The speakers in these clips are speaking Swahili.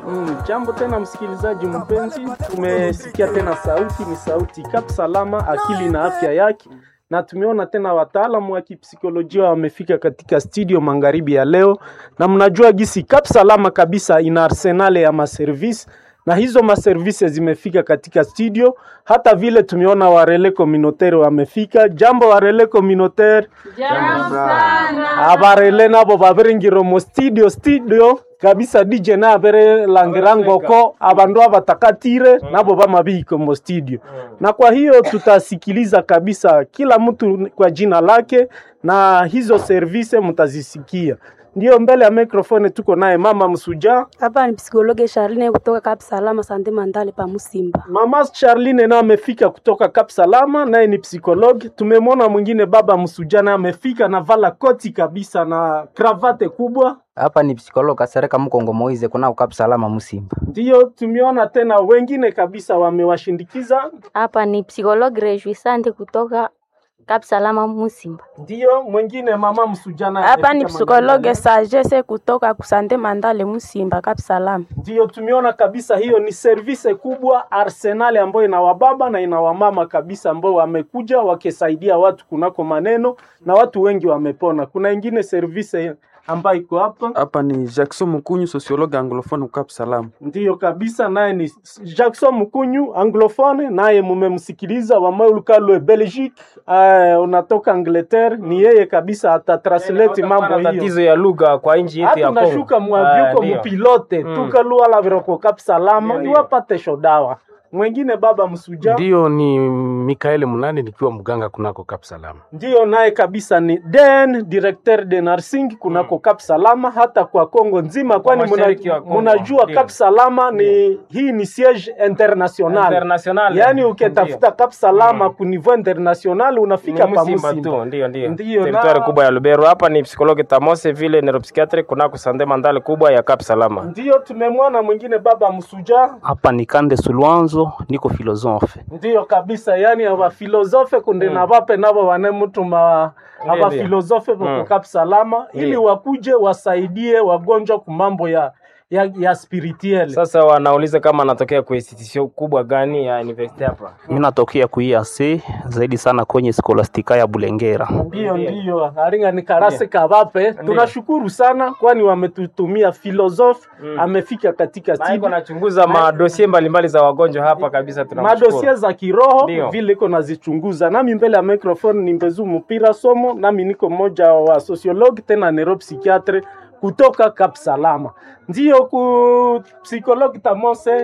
Mm, jambo tena msikilizaji mpenzi, tumesikia tena sauti, ni sauti Kap Salama, akili na afya yake, na tumeona tena wataalamu wa kipsikolojia wamefika katika studio magharibi ya leo, na mnajua gisi Kap Salama kabisa ina arsenale ya maservisi na hizo maservisi zimefika katika studio. Hata vile tumeona warele communautaire wamefika. Jambo warele communautaire, Jambo sana. abarele nabo babiringiro mu studio studio kabisa DJ na abere langirangoko abandu abatakatire nabo bamabiko mu studio na kwa hiyo tutasikiliza kabisa kila mtu kwa jina lake na hizo service mtazisikia. Ndio mbele ya microphone tuko naye mama Msuja. Hapa ni psikologe Charline kutoka Cap Salama Sante Mandale pa Musimba. Mama Charline naye amefika kutoka Cap Salama, naye ni psikologi. Tumemwona mwingine baba Msuja naye amefika na vala koti kabisa na kravate kubwa. hapa ni psikologa Kasereka Mkongo Moize kuna ukap salama Musimba. Ndio tumeona tena wengine kabisa wamewashindikiza. Hapa ni psikologi Rejuisante kutoka Cap Salama Musimba. Ndio mwingine mama Msuja naye Hapa ni amefika psikologe Mandala. Sagesse kutoka Kusante Mandale Musimba Cap Salam. Ndio tumeona kabisa hiyo ni service kubwa arsenali ambayo ina wababa na ina wamama kabisa ambao wamekuja wakisaidia watu kunako maneno na watu wengi wamepona. Kuna ingine service ambayo iko hapa Hapa ni Jackson Mukunyu, sociologue anglophone Cap Salam. ndiyo kabisa, naye ni Jackson Mkunyu anglophone, naye mumemsikiliza wamaulukalwe Belgique, uh, unatoka Angleterre, ni yeye kabisa atatranslate mambo hiyo tatizo ya lugha kwa nchi yetu hata ya Kongo. unashuka mwavyuko Ah, ndio. mupilote Mm. tukalua la viroko kap salama Ndio, ndio. iwapate shodawa mwengine baba msuja Ndiyo, ni Mikaeli Munani nikiwa mganga kunako Kap Salama. ndiyo naye kabisa ni den directeur de nursing kunako Kap Salama hata kwa Kongo nzima, kwani muna- mashariki wa Kongo, munajua ndio. Kap Salama ni hii ni siege international, International. yaani ukitafuta Kap Salama ku niveau international unafika Ni pa Musimba Musimba. tu, ndio ndio. Ndio, Territoire na- kubwa ya Lubero. Hapa ni psikologi Tamose vile neuropsychiatre kunako Sande Mandale kubwa ya Cap Salama. Ndiyo tumemwona mwingine baba msuja hapa ni Kande Sulwanzo, niko filosofe. ndiyo kabisa yani abafilosofe kunde na bape nabo vanemutuma Ndiyo, abafilosofe ndiyo. Mm. voko salama ili Ndiyo. wakuje wasaidie wagonjwa kumambo ya ya, ya spirituel Sasa wanauliza kama anatokea kwa institution kubwa gani ya university hapa. Mimi natokea kuiase zaidi sana kwenye skolastika ya Bulengera. ndiyo ndiyo aringa ni karase kabape tunashukuru sana kwani wametutumia filosofe amefika katika Na iko studio nachunguza madosie mbalimbali za wagonjwa hapa kabisa tunamshukuru. madosie za kiroho Ndio. vile iko nazichunguza. Nami mbele ya microphone ni Mbezu Mpira Somo, nami niko mmoja wa sociologue tena neuropsychiatre kutoka Cap Salama. Ndio ku psychologue Tamose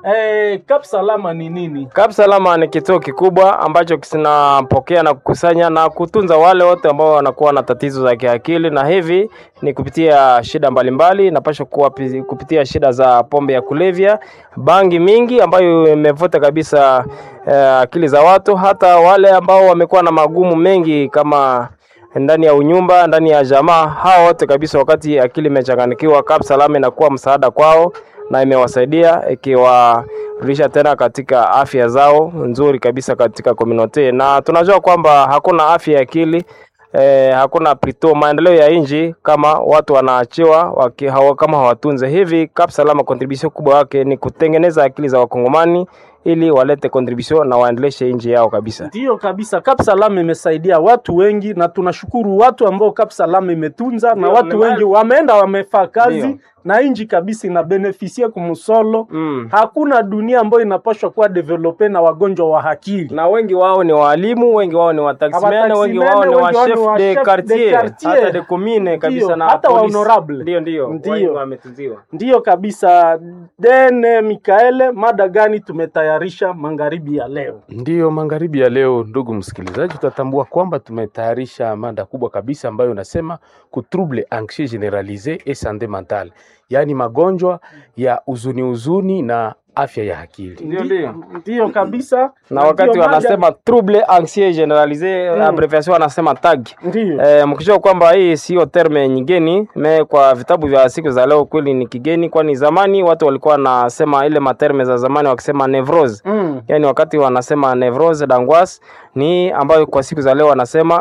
eh, Cap Salama ni nini? Cap Salama ni kituo kikubwa ambacho kinapokea na kukusanya na kutunza wale wote ambao wanakuwa na tatizo za kiakili, na hivi ni kupitia shida mbalimbali, napasha kuwa pi- kupitia shida za pombe ya kulevya, bangi mingi ambayo imevuta kabisa eh, akili za watu, hata wale ambao wamekuwa na magumu mengi kama ndani ya unyumba, ndani ya jamaa, hao wote kabisa, wakati akili imechanganikiwa, Cap Salama inakuwa msaada kwao na imewasaidia ikiwarudisha tena katika afya zao nzuri kabisa katika community, na tunajua kwamba hakuna afya ya akili eh, hakuna plito maendeleo ya nchi kama watu wanaachiwa waki, hawa, kama hawatunze hivi. Cap Salama contribution kubwa yake ni kutengeneza akili za wakongomani ili walete contribution na waendeleshe nchi yao kabisa. Ndiyo kabisa, Cap Salama imesaidia watu wengi, na tunashukuru watu ambao Cap Salama imetunza, na Ndio, watu ni wengi wameenda wamefaa kazi Ndio. na inji kabisa inabenefisia kumusolo. Mm. Hakuna dunia ambayo inapaswa kuwa develope na wagonjwa wa akili. na wengi wao ni walimu, wengi wao ni wataximene, Wataximene, wengi wao ni wa wengi wao ni chef wa de chef de quartier, quartier. hata de commune kabisa Ndio, na hata wa police. honorable. Ndio, ndio, Ndio. wengi wametunziwa. Ndiyo kabisa. Dene Mikaele, mada gani tumetayarisha magharibi ya leo? Ndiyo, magharibi ya leo, ndugu msikilizaji, tutatambua kwamba tumetayarisha mada kubwa kabisa ambayo unasema ku trouble anxieux generalise et santé mentale, yaani magonjwa ya huzuni huzuni na afya ya akili. Ndio, ndio. Ndiyo kabisa. Na wakati ndio mada- wanasema trouble anxieux generalise Mm. abbreviation wanasema TAG. Ndiyo. Eh, mkijua kwamba hii sio terme nyingeni me kwa vitabu vya siku za leo kweli ni kigeni, kwani zamani watu walikuwa wanasema ile materme za zamani wakisema nevrose Mm. yani wakati wanasema nevrose d'angoisse ni ambayo kwa siku za leo wanasema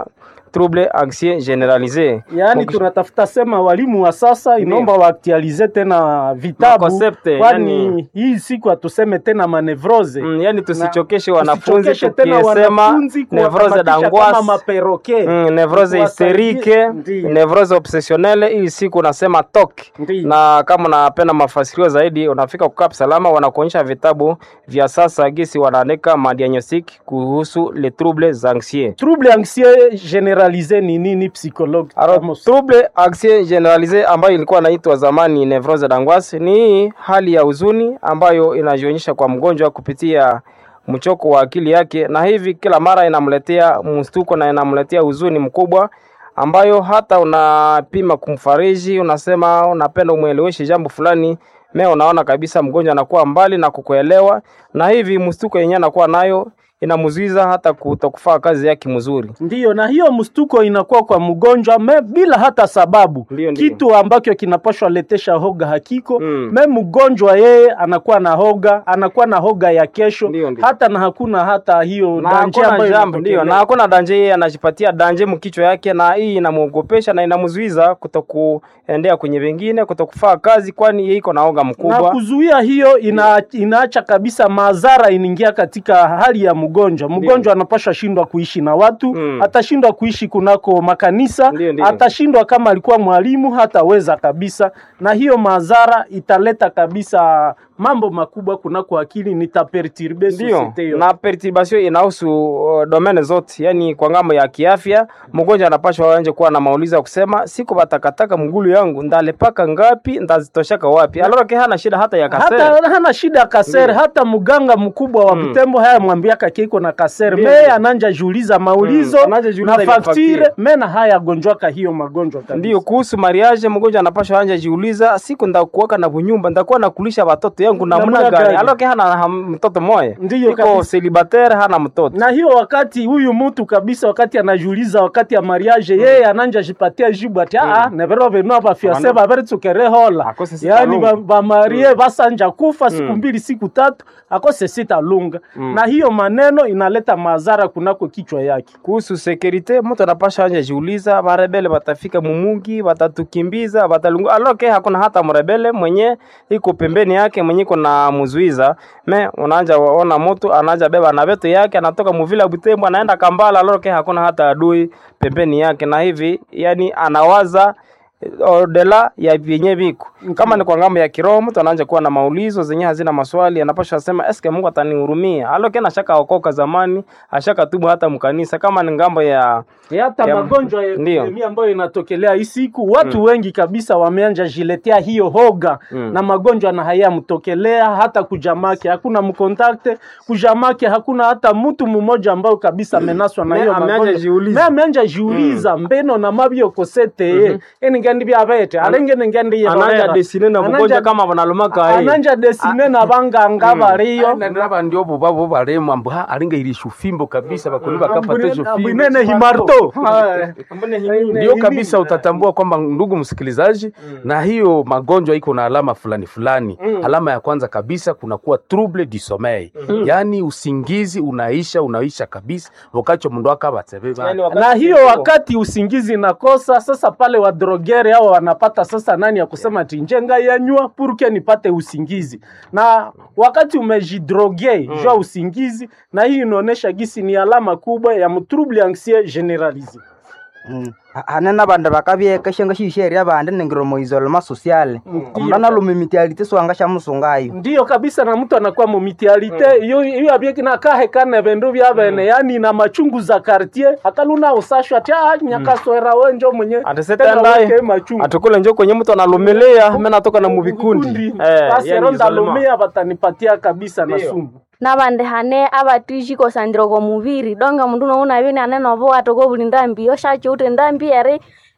trouble anxieux generalisé yaani Mukisha- tunatafuta sema walimu wa sasa inaomba waaktualize tena vitabu Makoncepte, kwani yani- hii siku hatuseme tena manevrose Mm, yani tusichokeshe Na wanafunzi tusichokeshe tena tukisema wanafunzi nevrose kuwakamatisha kama d'angoisse maperoke Mm, nevrose Kuwasaidie- hysterike Ndiyo. nevrose obsessionnelle ili siku unasema tok Ndiyo. na kama unapenda mafasirio zaidi unafika kukaa salama wanakuonyesha vitabu vya sasa gisi wanaandika madiagnostic kuhusu les troubles anxieux trouble anxieux generalise ni nini psychologue Alors, Amos? trouble anxieux generalisé ambayo ilikuwa inaitwa zamani nevrose d'angoisse ni hii hali ya huzuni ambayo inajionyesha kwa mgonjwa kupitia mchoko wa akili yake, na hivi kila mara inamletea mstuko na inamletea huzuni mkubwa ambayo hata unapima kumfariji, unasema unapenda umweleweshe jambo fulani, me unaona kabisa mgonjwa anakuwa mbali na kukuelewa, na hivi mstuko yenyewe anakuwa nayo inamzuiza hata kutokufaa kazi yake mzuri. Ndiyo, na hiyo mstuko inakuwa kwa mgonjwa me bila hata sababu Ndiyo, ndiyo. kitu ambacho kinapashwa letesha hoga hakiko Mm. me mgonjwa yeye anakuwa na hoga anakuwa na hoga ya kesho Ndiyo, ndiyo. hata na hakuna hata hiyo na danje hakuna ambayo jambo ndio, na inatokelea. hakuna danje, yeye anajipatia danje mkichwa yake, na hii inamwogopesha na inamzuiza kutokuendea kwenye vingine, kutokufaa kazi, kwani yeye iko na oga na mkubwa. kuzuia hiyo ina, inaacha kabisa madhara inaingia katika hali ya mgonjwa. Mgonjwa anapaswa shindwa kuishi na watu Mm. atashindwa kuishi kunako makanisa Ndiyo, ndiyo. atashindwa kama alikuwa mwalimu hataweza kabisa, na hiyo madhara italeta kabisa mambo makubwa kunako akili, nitaperturbe Ndio, societe yote. na perturbation inahusu uh, domene zote, yani kwa ngambo ya kiafya, mgonjwa anapashwa anje kuwa na maulizo ya kusema siku batakataka mgulu yangu ndalepaka ngapi, ndazitoshaka wapi? Alors ke hana shida hata ya kasere. hata hana shida ya kasere hata mganga mkubwa wa Mm. Butembo haya mwambiaka kiko na kasere Ndiyo, meye ndiyo. ananja juuliza maulizo Mm, ananja jiuliza na ile faktire faktire. mena haya gonjwaka hiyo magonjwa kabisa. Ndio, kuhusu mariage, mgonjwa anapashwa anja jiuliza, siku ndakuwaka na bunyumba, ndakuwa nakulisha watoto yangu namna Namna gani? gani? Alors ke hana ham- mtoto moya, Ndiyo iko kabisa. celibatere, hana mtoto. na hiyo wakati huyu mtu kabisa wakati anajiuliza wakati ya mariage yeye ananja jipatia jibu ati ah nevero venu aba fiase Wana- babere tukere hola Akose sita yani lunga. ba, ba marie basanja kufa siku Mm. mbili siku tatu akose sita lunga Mm. na hiyo maneno inaleta madhara kunako kichwa yake kuhusu sekurite mtu anapasha anja jiuliza barebele batafika mumungi batatukimbiza batalungu aloke hakuna hata mrebele mwenye iko pembeni yake mwenye iko na muzuiza me unaanja ona mtu anaanja beba na beto yake anatoka muvila Butembo anaenda Kambala aloke hakuna hata adui pembeni yake na hivi yani anawaza eh, odela ya vyenye viko kama ni kwa ngambo ya kiroho mtu anaanza kuwa na maulizo zenye hazina maswali anapaswa sema eske Mungu atanihurumia aloke na shaka okoka zamani ashaka tubu hata mkanisa kama ni ngambo ya E hata Ya- magonjwa ya Ndiyo. epidemia ambayo inatokelea hii siku watu wengi kabisa wameanja jiletea hiyo hoga Mm. na magonjwa na hayamtokelea hata kujamake hakuna mkontakte kujamake hakuna hata mtu mmoja ambao kabisa amenaswa na Me hiyo ameanja magonjwa jiuliza. me ameanja jiuliza mbeno na mabyo kosete ye eni ngendi byabete alenge ngendi ye ananja horera. desine na Ananja- bugonjwa kama banalumaka hii ananja desine na banganga bariyo naba ndio bo babo baremu ambu ha alinga irisha ufimbo kabisa bakoni bakapata hizo fimbo ambwinene himarto ndio kabisa utatambua kwamba ndugu msikilizaji na hiyo magonjwa iko na alama fulani fulani alama ya kwanza kabisa kunakuwa trouble du sommeil yaani usingizi unaisha unaisha kabisa wakati mundu akabatsebe Yani wakati na hiyo huo- wakati usingizi nakosa sasa pale wadrogere hao wanapata sasa nani ya kusema ati njenga yanywa purke nipate usingizi na wakati umejidroge mm. jua usingizi na hii inaonyesha gisi ni alama kubwa ya mtrouble anxieux generalisé Mm. Ha- hanena bande bakabyeka shenga shisheria bande ningiromo isolema sociale omundu analumimitialite swanga shamusungayo ndiyo kabisa na mtu anakuwa momitialite iyo iyo abyeki nakahekana bindu bya bene yani na machungu za quartier akaluna usashwa ati ah nyakaswera wenjo mwenye Ati tena sitaendaye. weke machungu atukule njo kwenye mtu analumilia mimi natoka na muvikundi eh, basi yani ronda isolema. lumia batanipatia kabisa na Ndiyo. sumu nabandi hane abatishiko sandiro ko muviri donga mundu nouna bini aneno bo atoko buli ndambi oshacho ute ndambi ere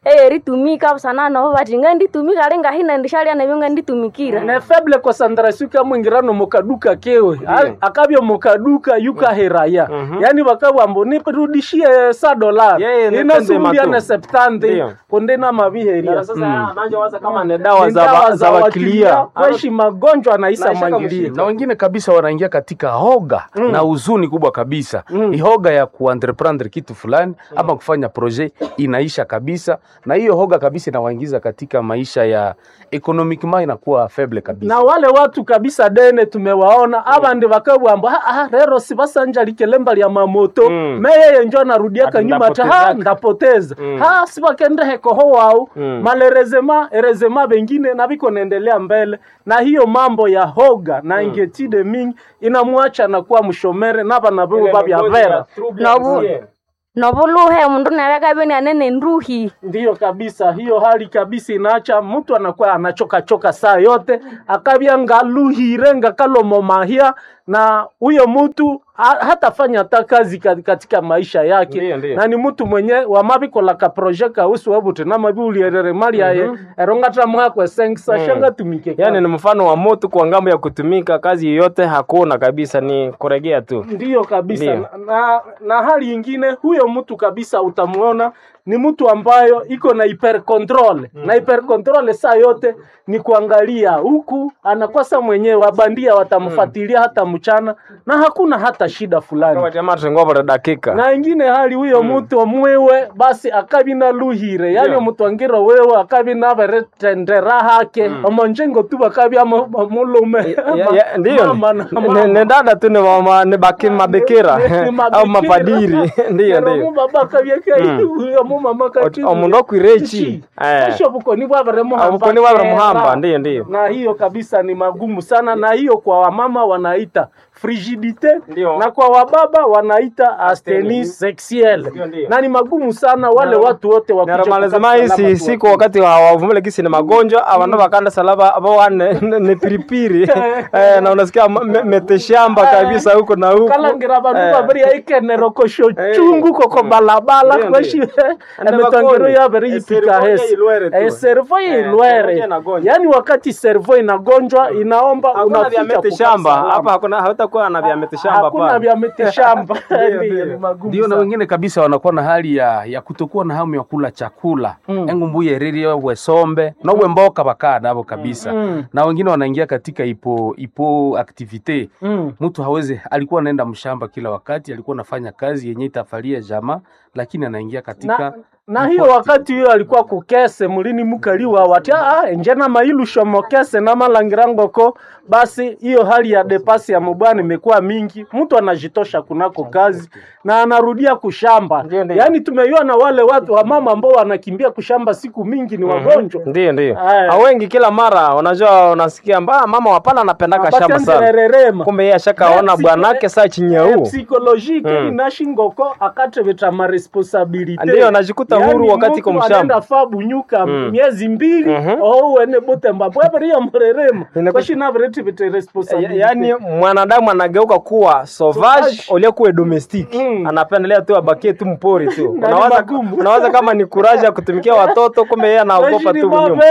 eye ritumika busana nobo bati nganditumika ali ngahina ndishalia nabyo nganditumikira ne faible concentration kamwingirano mukaduka kewe A- akabya mukaduka yukaheraya yani bakabwambo nirudishie sa dolari Yeye ni inasubulia tende ne matu. septante Ndio. konde na mabiheria anajowaza kama ni dawa Ni za dawa wa- za wakilia kweshi magonjwa anaisa Naisha kama mwangilia na wengine kabisa wanaingia katika hoga na huzuni kubwa kabisa mm. hoga ya kuentreprendre kitu fulani ama kufanya projet inaisha kabisa na hiyo hoga kabisa inawaingiza katika maisha ya economiquement inakuwa faible kabisa na wale watu kabisa dene tumewaona abandi bakabwamba "Ah, ah, rero sibasanja likelemba lya mamoto Mm. meyeye njo anarudiaka Ati nyuma ta ha ndapotezaka." ndapoteza Mm. ha sibakendehekoho wao Mm. malerezema erezema bengine na biko naendelea mbele na hiyo mambo ya hoga na ingetide mingi inamwacha na kuwa mshomere naba na bibo babya vera nobu nobuluhe mundu nabekabyo nianene nduhi ndiyo kabisa hiyo hali kabisa inaacha mtu anakuwa anachoka choka saa yote akabya ngaluhire ngakalomo mahia na huyo mtu ha- hatafanya hata kazi ka- katika maisha yake Ndiyo, ndiyo. na ni mtu mwenye wamabikolaka proje kausu wabute namabiulierere mali yaye erongata mwakwe sengisa shanga tumike yani ni mfano wa moto kwa ngambo ya kutumika kazi yoyote hakuna kabisa ni kuregea tu ndiyo kabisa Ndiyo. na, na, na hali ingine huyo mtu kabisa utamuona ni mtu ambayo iko na hyper control na hyper control saa yote ni kuangalia huku anakosa mwenyewe wabandia watamfuatilia hata mchana na hakuna hata shida fulani jamaa tengobore dakika na ingine hali huyo mtu mwewe basi akabi na luhire yani Ndio. mtu angiro wewe akabi na beretendera hake omonjengo tu bakabi ama- amulume Ya- ya- ndiyo Mama na ni- mama. ni ni dada tu ni mama- ni baki mabekera Ni- ni au mabikira. mapadiri ndiyo Nero ndiyo mubaba kabyeka uyo mumama kati omundu okwirechi Eh. esho bukoni bwabere muhamba Obukoni bwabere kera. muhamba, ndiyo, ndiyo. na hiyo kabisa ni magumu sana na hiyo kwa wamama wanaita frigidite Ndiyo. na kwa wababa wanaita asteni sexuelle Ndiyo, ndiyo. na ni magumu sana wale watu wote wakuja naramalizima kukata isi salama siku tu wakati wa- wavumile kisi ni magonjwa avandu vakanda salaba avawane ni piripiri Eh, na unasikia ma- me- meteshamba kabisa huko na huko kalangira bandu Eh. babiri aikenero-kosho Eh. chungu koko balabala Ndiyo, kweshi Ande emitongero bakoni. yabere Eh, yipika servo ya hesi ilwere tu. Eh, servo ya Eh, servo ilwere ya inagonjwa. yaani wakati servo inagonjwa inaomba hakuna vya unafika meteshamba kukata salama. hapa hakuna hautakuwa na vya meteshamba hakuna hapa vya mitishamba Ndiyo, Ndiyo, ndiyo. ni magumu ndio na sana. wengine kabisa wanakuwa na hali ya, ya kutokuwa na hamu ya kula chakula Mm. engu mbuye riri wesombe nowe mboka bakaa navo kabisa Mm. na wengine wanaingia katika ipo ipo activite Mm. mtu hawezi alikuwa anaenda mshamba kila wakati alikuwa anafanya kazi yenye itafalia jamaa lakini anaingia katika na, na hiyo wakati hiyo alikuwa kukese mulini mukaliwa wati ah, enjena mailu shomokese na malangirangoko basi hiyo hali ya depasi ya mubwana imekuwa mingi mtu anajitosha kunako kazi na anarudia kushamba Ndiyo, ndiyo. yaani tumeiona wale watu wa mama ambao wanakimbia kushamba siku mingi ni wagonjwa ndiyo ndiyo Aya. A wengi kila mara unajua unasikia mba mama wapana anapendaka shamba sana abatendererema kumbe yeye ashakaona Psi- bwanake saa chinyeu psychologique Mm. inashingoko akateveta maresponsabilite Ndiyo, anajikuta huru wakati iko mshamba. anaenda fa bunyuka Mm. miezi mbili Mhm. ouene butemba bwaberiya murerema Inaku- kwashinaveretivete Ya- responsabilite yaani mwanadamu anageuka kuwa sauvage Sauvage. uliokuwa domestic Mm. anapendelea tu abakie tu mpori tu Na ni unawaza, magumu. unawaza kama ni kuraji ya kutumikia watoto kumbe yeye anaogopa tu nyuma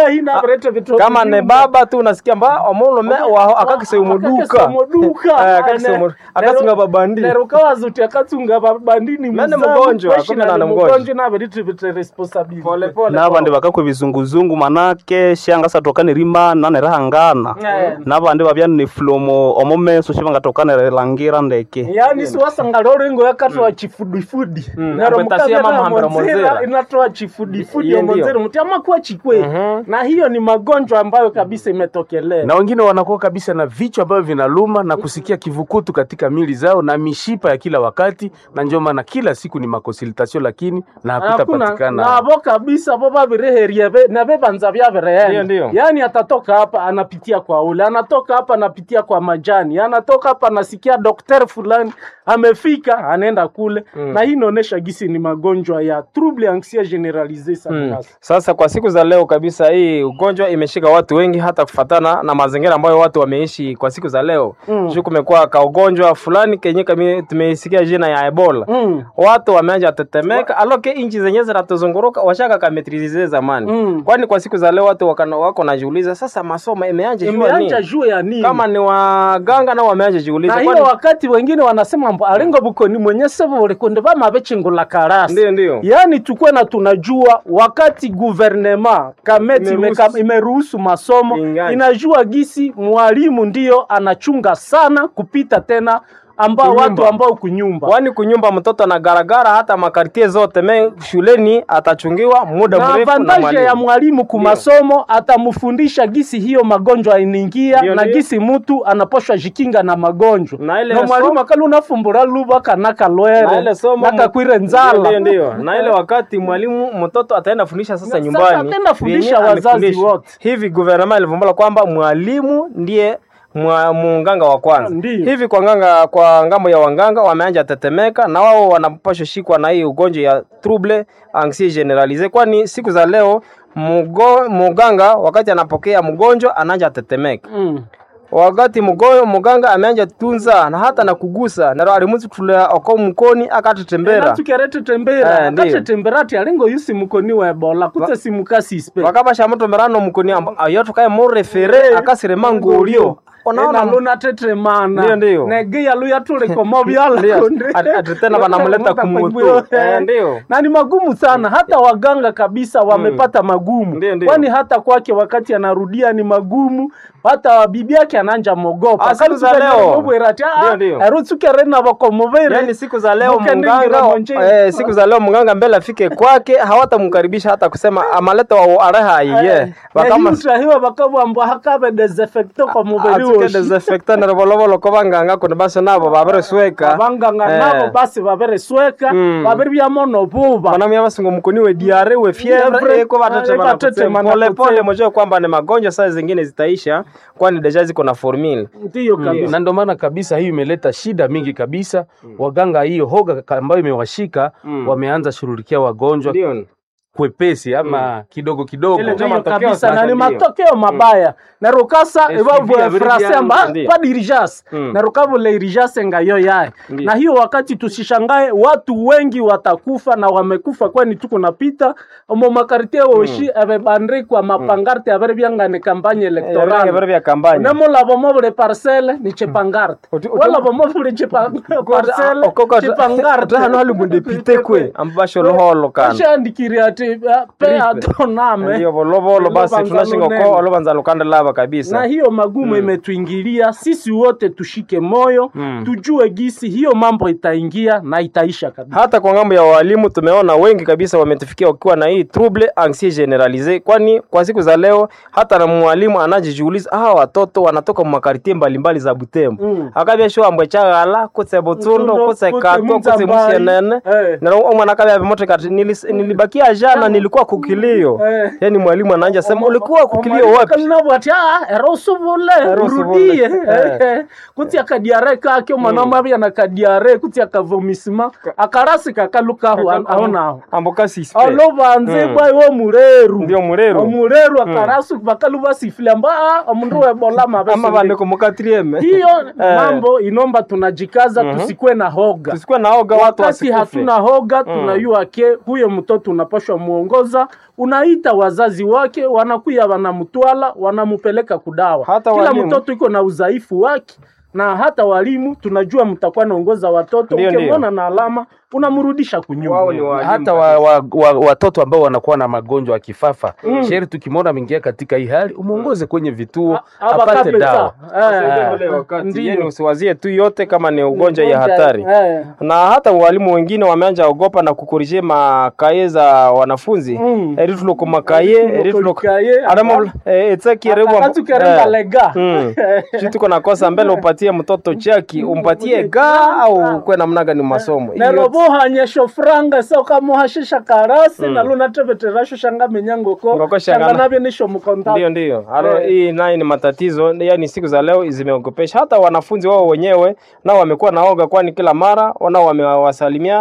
kama ne baba tu unasikia mba omulume waho akakiseumuduka akakisunga babandi nerukawazuti akatsunga babandini Mene mgonjwa, kumbe nani mgonjwa. naveretivete responsabilite nabandi bakakwa ebizunguzungu manake shanga tokane rima nanerahangana Eh. nabandi babya nifulomo omumeso shibangatokane langira ndeke yaani siwasanga lorengo yakatoa chifudifudi Mm, nero apetasia mama hambira monzera monzera. inatoa chifudifudi Ndiyo, ndiyo. omonzera muti amakuwa chikwe na hiyo ni magonjwa ambayo kabisa imetokelea na wengine wanakuwa kabisa na vichwa ambavyo vinaluma na kusikia kivukutu katika mili zao na mishipa ya kila wakati, na ndio maana kila siku ni makonsultation, lakini na hakuna hakutapatikana nabo kabisa bo babireherie be- na bebanza Ndiyo, byabireenda ndiyo. yaani atatoka hapa anapitia kwa ule anatoka hapa anapitia kwa majani anatoka hapa anasikia dokter fulani amefika anaenda kule na hii inaonyesha gisi ni magonjwa ya trouble anxia generalise sana Mm. sasa. Sasa kwa siku za leo kabisa, hii ugonjwa imeshika watu wengi, hata kufatana na mazingira ambayo watu wameishi kwa siku za leo Mm. juu kumekuwa ka ugonjwa fulani kenye kami tumeisikia jina ya Ebola Mm. watu wameanza tetemeka, aloke inchi zenye zinatuzunguruka washaka kametrize zamani Mm. kwani kwa siku za leo watu wakana, wako najiuliza sasa masomo imeanja jua imeanja nini juu ya nini kama ni waganga nao wameanja jiuliza na hiyo kwani wakati wengine wanasema mbo alingo bukoni mwenye sebo kunde bama bechingula karasi ndio ndio yaani tukwe na tunajua wakati guvernema kameti Imeruhusu. imeka- imeruhusu masomo Ingani. inajua gisi mwalimu ndiyo anachunga sana kupita tena ambao Kunyumba. watu ambao kunyumba kwani kunyumba mtoto na garagara hata makartie zote me shuleni atachungiwa muda na mrefu na avantaje ya mwalimu mwalimu kumasomo atamfundisha gisi hiyo magonjwa inaingia Ndio, na ndio. gisi mutu anaposhwa jikinga na magonjwa Na ile na mwalimu somo- akali unafumbura luba na kanakalwere ile somo nakakwire Ndio, nzala ndio na ile wakati mwalimu mtoto ataenda fundisha sasa Na nyumbani sasa ataenda fundisha vyenye wazazi amefundisha. wote. hivi guvernema ilivumbula kwamba mwalimu ndiye mwa munganga wa kwanza Ndiyo. hivi kwa nganga kwa ngambo ya wanganga wameanja tetemeka na wao wanapashwa shikwa na hii ugonjwa ya trouble anxiety generalise kwani siku za leo mugo, muganga wakati anapokea mgonjwa anaanja tetemeka mm. wakati mugoyo muganga ameanja tunza na hata na kugusa naro alimuzi kutulea oko mkoni akatetembera natukerete tembera Eh, ndiyo. akatetembera ati alingo yusi mukoni wa ebola kute simukasispe wakabasha muto merano mukuni amba ayo tukaye murefere akasirema ngulio ona luna tetremana Ndiyo, ndiyo. negia luya tulikomo Ndiyo. Ati- ati tena wanamleta kumutu. Eh, ndiyo. na ni magumu sana hata waganga kabisa wamepata magumu Ndiyo, ndiyo. kwani hata kwake wakati anarudia ni magumu hata bibi yake ananja mogopa Ah, siku za leo. Ndiyo, ndiyo. erutsukerena bakomovere yani siku za leo Mukendingira munganga monjeni. eh, siku za leo munganga mbele afike kwake hawatamkaribisha hata kusema amaleta wa areha iye bakama utahiwa bakabwambwa hakabe desinfecto kwa mubiri atuke woshi desinfectant robolovolo ko banganga kuno basi nabo babaresweka abanganga Eh. nabo basi baberesweka Mm. babiri byamono buba wanamya basingo mukuni we diare we Fievre, fievre eko eh, batetema batetema na pole pole kutsema. mojue kwamba ni magonjwa saa zingine zitaisha kwani deja ziko na formula ndiyo kabisa na ndio maana kabisa hiyo imeleta shida mingi kabisa waganga hiyo hoga ka- ambayo imewashika Mm. wameanza shughulikia wagonjwa ndio kwepesi ama kidogo kidogo Ile ndio Ndiyo matokeo kabisa sasa na ni ndiyo. matokeo mabaya na rukasa SPV evavu abiri frase byangu, amba ndiyo. pa dirijas Mm. na rukavu le irijas ngayo yae Ndiyo. na hiyo wakati tusishangae watu wengi watakufa na wamekufa kwani tuko napita omo makartie woshi ebebandikwa mapangarte abere byangane kampanye Toranga electoral vya vya kampanya namulavo mobule parcele ni chepangarte Uti- uti- walavo mobule chepa- parcele okoko chepangarte hano hali mundepite kwe ambasho loholo kana ashandikiri ati uh, pe atoname ndio volovolo basi Olobanza tunashinga lunene. ko olobanza lukanda lava na kabisa hiyo magumu imetuingilia sisi wote tushike moyo Mm. tujue gisi hiyo mambo itaingia na itaisha kabisa hata kwa ngambo ya walimu tumeona wengi kabisa wametufikia wakiwa na hii trouble anxiety generalise kwani kwa siku za leo hata na mwalimu anajijiuliza hawa watoto wanatoka makartie mbalimbali za Butembo Mm. akabya sho ambwe chagala kutse Butundo Butundo, kutse kutse Kato kutse Muzambai. Musienene Eh. na omwana akabya vimoto kati nilis- nilibakia jana nilikuwa kukilio Eh. yani mwalimu anaanja sema ulikuwa kukilio wapi kalinabu ati "Ah, era usubule Era usubule." urudie Eh. kuti akadiare kake omwana omabya na kadiare kuti akavomisima akarasi kakalukahu aonaho amboka sispe olubanze Mm. bwai omureru ndio mureru omureru akarasi bakaluba sifile amba "Ah, omundu webola ama mabesi bandiko mukatrieme hiyo Eh. mambo inomba tunajikaza Mhm. tusikuwe na hoga tusikuwe naoga watu wakati wasikufe hatuna hoga tunajua ke huyo mtoto unapashwa muongoza unaita wazazi wake wanakuya wanamtwala wanamupeleka kudawa Hata kila walimu. mtoto iko na udhaifu wake na hata walimu tunajua mtakuwa naongoza watoto Ndio, ndio. ukimwona na alama unamrudisha Wao ni kunyuma walimu hata wa, wa, wa, watoto ambao wanakuwa na magonjwa ya kifafa mm. sheri tukimwona ameingia katika hii hali umwongoze kwenye vituo A- aba apate kabisa. dawa Eh, ule wakati Ndiyo. yani usiwazie tu yote kama ni ugonjwa ya Ugonjwa, hatari eh. na hata walimu wengine wameanja ogopa na kukorije makaye za wanafunzi Mm. eri tuloko makaye eri tuloko Kaye, adamo etsakirebwa akatukerenga lega tuko nakosa mbele upatie mtoto chaki umpatie ga au kwe namna gani masomo Hiyo yote- nerobohanyesho franga sokamuhashisha karasi mm. nalunateveterasho shanga menyangoko Ngoko shanga shanga- navyo nisho mkonta ndio ndio Halo, Eh. hii naye ni matatizo yani siku za leo zimeogopesha hata wanafunzi wao wenyewe nao wamekuwa naoga kwani kila mara nao wamewasalimiana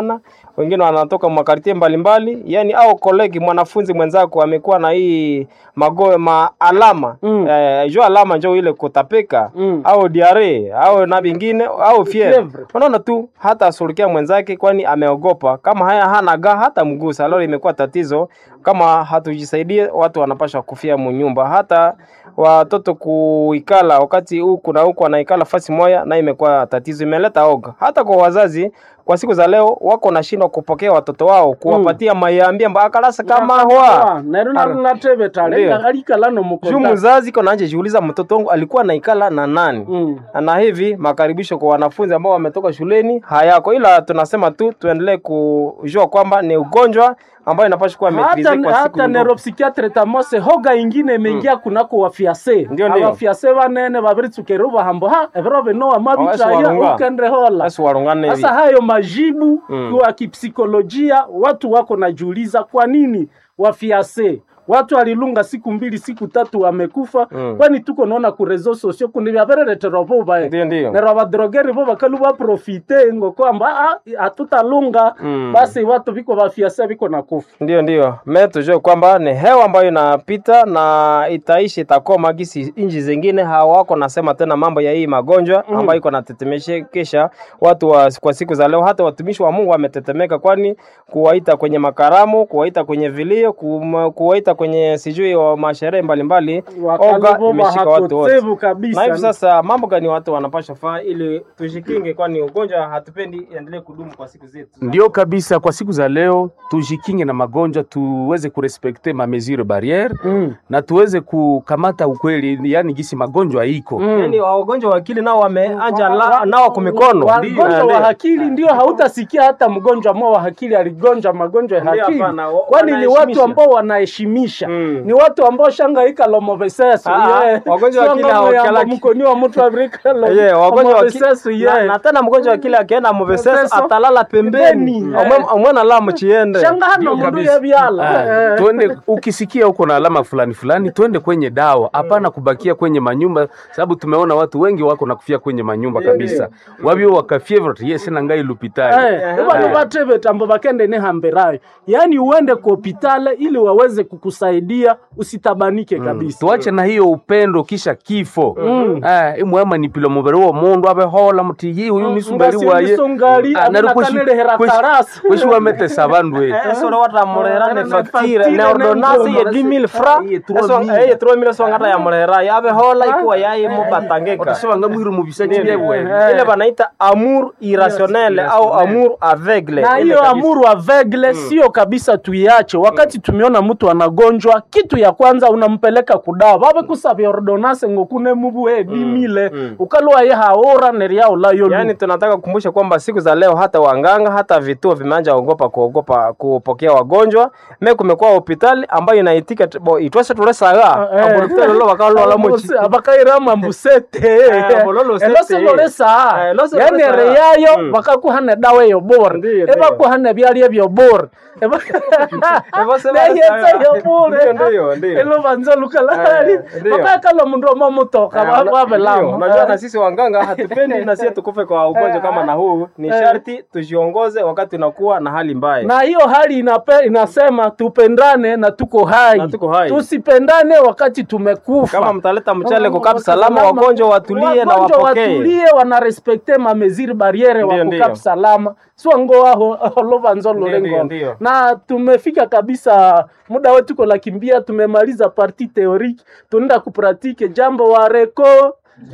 wengine wanatoka makartie mbalimbali, yani au kolegi mwanafunzi mwenzako amekuwa na hii mago ma alama Mm. eh, jo alama njo ile kutapika Mm. au diare au na vingine au fievre. Fievre. Unaona tu hata asulukia mwenzake, kwani ameogopa. Kama haya hana ga hata mgusa, leo imekuwa tatizo. Kama hatujisaidie, watu wanapasha kufia munyumba, hata watoto kuikala wakati huku na huku wanaikala fasi moya, na imekuwa tatizo, imeleta oga hata kwa wazazi. Kwa siku za leo wako nashindwa kupokea watoto wao, kuwapatia mayambia mbakalasa kama hwa nero narunatebeta Ndio. lenga alikala juu nomukonda mzazi kona anje jiuliza mtoto wangu alikuwa naikala na nani Mm. na hivi makaribisho kwa wanafunzi ambao wametoka shuleni hayako, ila tunasema tu tuendelee kujua kwamba ni ugonjwa ambayo inapaswa kuwa maitrise hata, kwa siku hata ndogo. neuropsychiatre tamose hoga ingine imeingia kunako wafiase Ndio, ndio. abafiase banene babiritsukere bahambo ha ebiro binoa Esi mabitaya warunga. ukendre hola Basi warungane hivi. sasa hayo majibu Mm. kwa kipsikolojia watu wako najiuliza kwa nini wafiase watu alilunga siku mbili siku tatu wamekufa Mm. kwani tuko naona ku reseaux sociaux kundi vyavereretera vuva Ndio, ndio. nero abadrogeri vo bakalu baprofite ngo kwamba "Ah, hatutalunga Mm. basi watu viko vafiase viko na kufa Ndio, ndio, me tujue kwamba ni hewa ambayo inapita na itaishi itakoma, gisi inji zingine hawako nasema tena mambo ya hii magonjwa ambayo iko natetemeshekesha watu wa, kwa siku za leo. Hata watumishi wa Mungu wametetemeka, kwani kuwaita kwenye makaramu, kuwaita kwenye vilio, kum- kuwaita kwenye sijui wa masherehe mbalimbali, oga Wakalivo imeshika watu wote. bahakotevu kabisa Na hivi sasa mambo gani watu wanapasha faa ili tujikinge, kwani ugonjwa hatupendi iendelee kudumu kwa siku zetu. Ndio kabisa, kwa siku za leo tujikinge na magonjwa, tuweze kurespekte ma mesure barriere Mm. na tuweze kukamata ukweli, yani gisi magonjwa iko Mm. Yaani wagonjwa wa akili nao wameanja la- nao kwa mikono. wagonjwa wa akili ndio hautasikia hata mgonjwa mmoja wa akili aligonjwa magonjwa ya Ndio, akili hapana, wa- kwani ni watu wanaheshimisha. ambao wanaheshimisha Mm. ni watu ambao shangaika lomoveseso Ah, wagonjwa wa akili hawakalaki. mkoni wa mtu avrika Yeah, wagonjwa wa akili- lomoveseso na, na tena mgonjwa wa akili akienda muveseso Muveseso. atalala pembeni Pembeni, Omwe- omwana la muchiende shanga hano Ndio mundu kabisa. yebyala Ah, tuende ukisikia uko na alama fulani fulani, twende kwenye dawa, hapana kubakia kwenye manyumba, sababu tumeona watu wengi wako na kufia kwenye manyumba kabisa, wabio wakafievre yes na ngai lupitali vanu vateveta ambo vakende nehamberayo yaani uende ku hopitale ili waweze kukusaidia usitabanike kabisa tuache na hiyo upendo kisha kifo Mm. Ah, imwema nipilo mubiri wo mundu abehola muti yi uyu nisumberi waye ngasindisongali Ah, nari kweshi- aminakanelehera kweshi- karasi kweshi wametesa bandu we esoro watamurehera ne Ne facture facture, ne ne ordonnance ye ngoma. 10000 francs Ye 3000. eso eh 3000 so ngata ya murehera yabe hola ikuwa yayi mubatangeka otasebanga mwiru mubisaji byebwe ile banaita amour irrationnel au amour aveugle na Ile hiyo kabisa. amuru avegle sio kabisa tuiache wakati tumeona mtu anagonjwa kitu ya kwanza unampeleka kudawa vave kusavya ordonase ngokune mubuhe bimile ukalwa ye haora neriaulayo Yaani tunataka kukumbusha kwamba siku za leo hata wanganga hata vituo vimeanza ogopa kuogopa kupokea wagonjwa. Me kumekuwa hospitali ambayo inaitika t- bo itwese tulesaga Eh. abolotelo lo bakalo la mochi abakairama mbusete abololo sete. elosololesa Eh, loso yani lolesa. reyayo Mm. bakakuhana dawa eyo bora Ndiyo, ndiyo. ebakuhana byalya byo bora Ebose neyetsa balesaga. yo bure Ndiyo, ndiyo, ndiyo. elovanza lukalali Eh, ndiyo. bakakala mundu omamutoka Ndio, Unajua wabelama na sisi wanganga hatupendi na sisi tukufe kwa ugonjwa kama na huu. Ni sharti tujiongoze wakati unakuwa na hali mbaya. na hiyo hali inape, inasema tupendane na tuko hai, Na tuko hai. tusipendane wakati tumekufa. Kama mtaleta mchele kukapi salama, wagonjwa watulie na Wagonjwa wapokee. watulie, wanarespekte mameziri bariere wa Ndio, kukapi ndio. salama swango aho olovanzo Ndio, lulengo ndio. na tumefika kabisa muda wetu ko lakimbia, tumemaliza parti teorike, tunaenda kupratike jambo wareko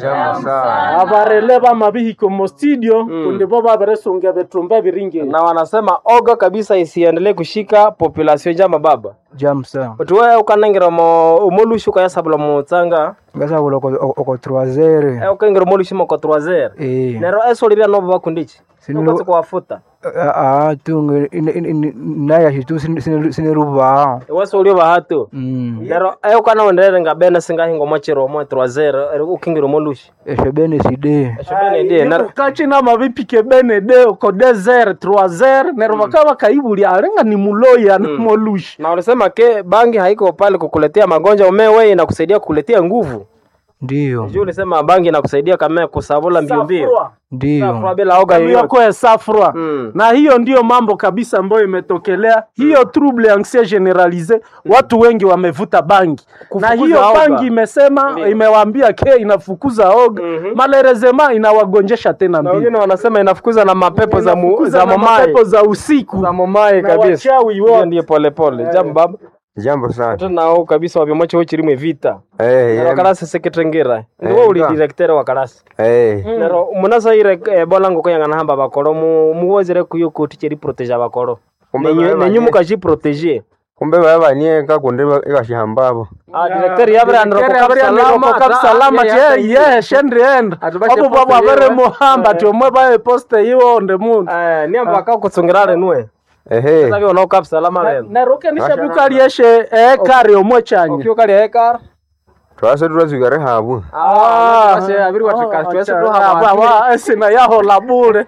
avareleva mavihiko mo studio kundi vo vaveresongia vetrumba viringe Na wanasema oga kabisa isiendelee kushika population jama baba. jamsa Tuwe ukanengera mo umulushu kaya sabula mutsanga. ngasabula oko troisere Eh ukengera umulushu mo ko 3 eh Nero eso libya no bakundichi. Sinu- Ukatse kuwafuta. ah tunge nayashi tu siniruva Weso ulio bahatu. mm Nero ayo kana ondere ngabene singahingo mochiro mo 3 ukengera umulushu. esho bene side Shobene ndiye nero kachina mavipike bene de ko desert troiser nero vakava kaivulya arenga ni muloya na molushi na wanasema ke bangi haiko pale kukuletea magonjwa, umewe inakusaidia kukuletea nguvu. Ndiyo, Juu ulisema bangi inakusaidia kama kusabula mbio mbio. Safrwa. ndiyo. Safra bila oga yoyote. yokoe safrwa Mm. na hiyo ndiyo mambo kabisa ambayo imetokelea hiyo trouble anxieux generalise watu wengi wamevuta bangi na Kufukuza hiyo oga. bangi imesema imewaambia ke inafukuza oga Mhm. malerezema inawagonjesha tena Na mbili wengine wanasema inafukuza na mapepo za mu, Inafukuza za na momai. mapepo za usiku Za momai na kabisa. wachawi Hiyo wote ndiyo pole pole. Jambo baba. Jambo sana. Tena nao kabisa wabimoche uchirimwe vita. Eh, Na ya- wakarasi sekretengera. Ni Eh, wewe uli nga. director wa karasi. eh. Nero munasa ire eh, bolango koyangana hamba bakoro mu muwozere kuyo kuti cheri protege abakoro. Kumbe Nenyu baba nenyu nye- mukaji protege. kumbe baba banieka kundi ikashihambabo Ah director yabra ndro Kere ko abria ndiro salama ko kapsalama che ye shendri end Atubashe abo babo poste abere yiwe. muhamba Eh. tiomwe baye poste iwo onde mundu Eh ni amba ka kutsungirare nwe. ehe Sasa ono kap salama reno. neroke nishabukalieshe ekari omwe chanye Okyo kali hekar. twase turazwikare habu Ah, basi abiri watika twese tu hapa. esina yahola bure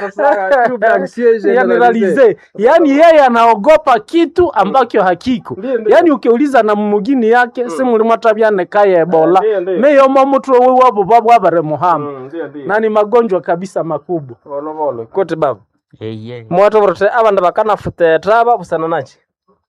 generalize yani yeye anaogopa kitu ambacho hakiko Ndiyo, ndiyo. yani ukiuliza na mumugini yake simulimwatabyane ebola Ndiyo, ndiyo. meyomo mutwe wiwabo babo abare muhamba Ndio ndio. na ni magonjwa kabisa makubwa Volo volo. Kuti baba. Eye, Mwato vrote abanda bakana futetra busana nachi.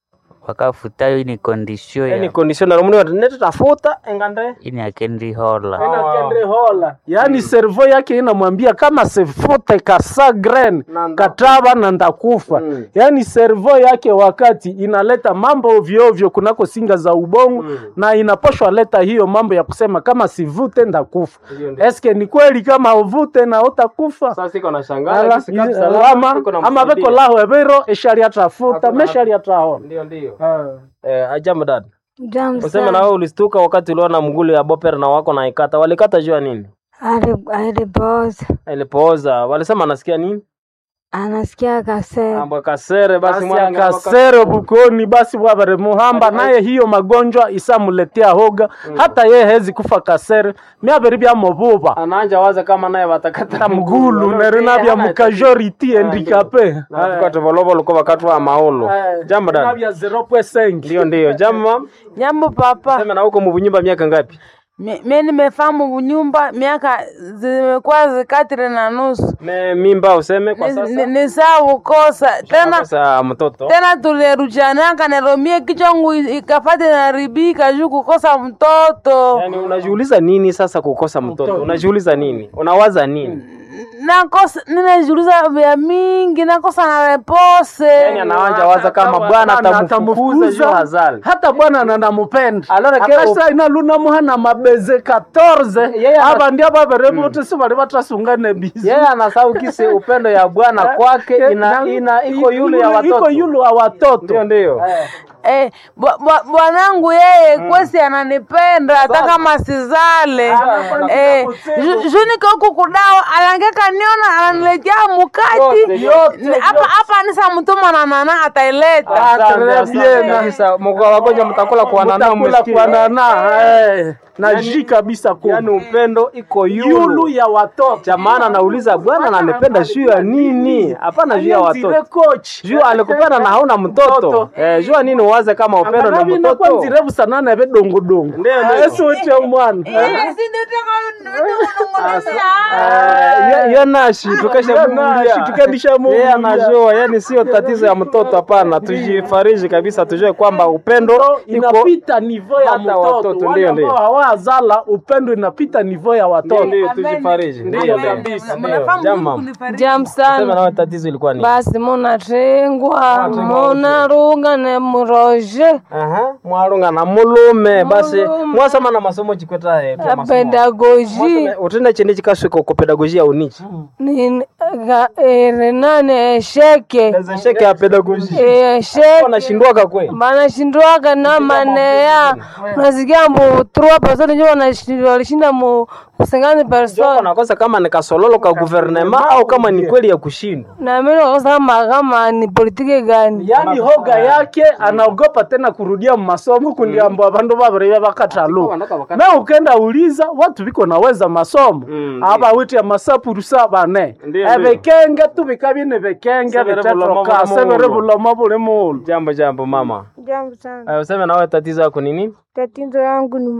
wakafutayo ini kondisio Ni ya conditioner muni watu nete tafuta engande. ini akendi hola Inakendre hola yaani servo yake inamwambia kama sifute kasa gren Na nda- kataba na ndakufa Mm. yaani servo yake wakati inaleta mambo ovyoovyo kunako singa za ubongo na inaposhwa leta hiyo mambo ya kusema kama sivute ndakufa Ndio, ndio. eske ni kweli kama uvute na utakufa Sasa siko na Ala, shangala i- lama ama beko laho ebero eshaliatafuta Hakuna- meshaliataona Ndio ndio. Ah. Eh, ajamu dad. Jambo Useme na sana. wewe ulistuka wakati uliona mgulu ya boper na wako na ikata. Walikata jua nini? Ali- Alipooza Ilipooza. Walisema anasikia nini? anasikia kasema Ambo kasere basi basi mwana akasere bukoni basi bwabare muhamba naye hiyo magonjwa isamuletea hoga hata ye hezi kufa kasere myabere byamububa Ananja waza kama naye watakata ta mgulu nerina bya mukajority handikape Na tukate volovolo kwa wakati wa maolo. Jambo dad. bya 0.5 Ndio ndio. Jambo mam. Jambo papa, Sema na huko mubunyumba miaka ngapi? mi mi nimefahamu nyumba miaka zimekuwa zikatire na nusu, Me mimba useme kwa Ni- sasa. ni- ni saa kukosa tena Sasa mtoto. tena tulirujanaka neromie kichwangu i- ikafate naribika juu kukosa mtoto Yaani unajiuliza nini sasa kukosa mtoto? Unajiuliza nini? Unawaza nini? nakosa ninajiuliza vya mingi nakosa na repose Yaani anawanja waza kama bwana atamfukuza juu hazali. hata bwana nanamupenda Alora ke akasa inaluna muhana mabeze 14 Yeye ana- aba ndia babere bote si bali batasungane bizi Yeye anasahau kisi upendo ya Bwana kwake ina, Na- ina iko yule ya watoto. iko yule wa watoto Ndio ndio. Eh, bwa- bwa- bwanangu yeye kwesi ananipenda hata kama sizale eh, ju- ju niko huku kudawa alangeka niona ananiletea mukati Yote, yote, Ni- hapa hapa nisa mtuma na nana ataileta Asante, très bien. asante. Sasa mkoa wagonjwa mtakula kuanana mutakula msikie. kuanana eh, na ji kabisa ku Yaani upendo iko yulu yulu. ya watoto Cha maana nauliza Bwana ananipenda juu ya nini? Hapana juu ya Alianzire watoto. coach Juu alikupenda na hauna mtoto. Eh, jua nini uwaze kama upendo na Angalau mtoto? inakuwa nzirevu sana na bedongodongo Ndio, ndio. esi wote umwana Eh, yo nashi tukesha Yo nashi, tukesha Yeye muvulia. anajua, yani sio tatizo ya mtoto hapana. Tujifariji kabisa, tujue kwamba upendo iko inapita nivo ya hata mtoto watoto, wale ndio, ambao ndio. hawazala upendo inapita nivo ya watoto ndio tujifariji. Ndio ndio. Ndio. Jama. jam Sema sana nawe tatizo ilikuwa nini? basi munatengwa munarunga ne muroje Aha, mwarunga na mulume basi mwasoma na masomo chikweta eh, twa masomo. pedagoji Mwasoma- utenda chende chikaswika ku pedagogia unichi renane esheke sheke ya pedagogia esheke wanashindwaga kwe banashindwaga na maneya unasikia mbu trois personnes njo wanashi- walishinda mu sengani person nakosa kama ni kasololo ka guvernema au kama ni kweli ya kushindwa na mimi nakosa kama kama ni politiki gani yaani hoga yake anaogopa tena kurudia masomo kundi ambo abandu babiri bakatalu na ukenda uliza watu biko naweza masomo aba witi amasapurusa bane Ndio, ebekenge tubika bine bekenge Sebere bulomo bitetroka buli sebere mulu. bulomo buli mulu jambo jambo mama Jambo sana. Eh, useme nawe tatizo yako ni nini Tatizo yangu ni mafikiri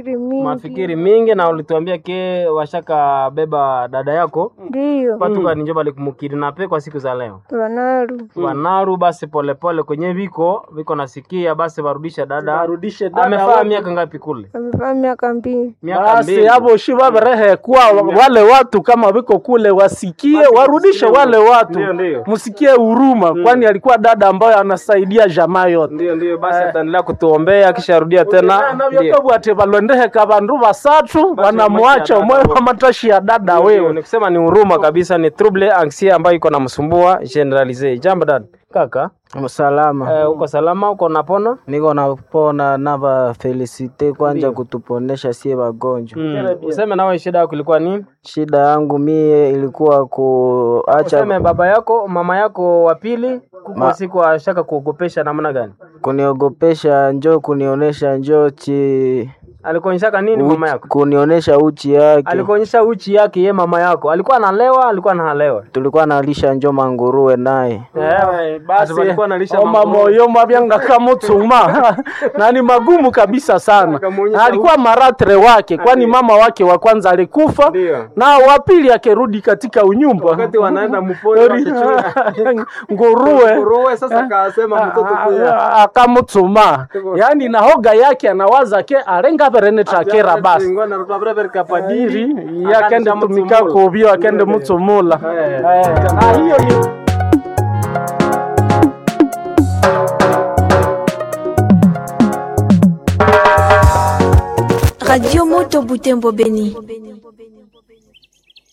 mafikiri mingi. mafikiri mingi na ulituambia ke washaka beba dada yako Ndiyo. patuka ninjo balikumukidnape kwa siku za leo Wanaru. wanaru basi polepole kwenye viko viko nasikia basi warudishe dada Warudishe dada amefaa wapi? miaka ngapi kule Amefaa miaka mbili. miaka basi mbili abo shi baberehe kuwa wale watu kama wiko kule wasikie warudishe wale watu Ndio, ndio. msikie huruma kwani alikuwa dada ambayo anasaidia jamaa yote ndio ndio basi ataendelea kutuombea akisharudia tena ndio. navyokabwate balondeheka bandu basatu wanamwacha umwe wa matashi ya dada Ndio, wewe ni kusema ni huruma kabisa ni trouble anxiety ambayo iko namsumbua generalize jambo dad kaka Salama. eh, uko salama uko napona Niko napona nava felicite kwanja kutuponesha sie wagonjwa. mm. useme nawe shida yako ilikuwa nini Shida yangu mie ilikuwa kuacha useme baba yako mama yako wa pili kuko Ma- siku ashaka kuogopesha namna gani kuniogopesha, njoo kunionesha njoo chi alikuonyeshaka nini mama yako kunionesha uchi yake. alikuonyesha uchi yake ye mama yako alikuwa analewa alikuwa analewa Tulikuwa nalisha njoo manguruwe naye. Eh, basi walikuwa analisha oma manguruwe. moyo mabyanga kamutsuma na ni magumu kabisa sana Akamuonyesha Na alikuwa maratre wake kwani mama wake wa kwanza alikufa Ndio. na wa pili akirudi katika unyumba wakati wanaenda mpori wakichunga nguruwe nguruwe sasa akasema mtoto kuya akamutsuma yaani na hoga yake anawaza ke arenga verene takera basi iri yakende tumika kubyo akende mutsumula Eh, na hiyo ni Radio Moto Butembo Beni.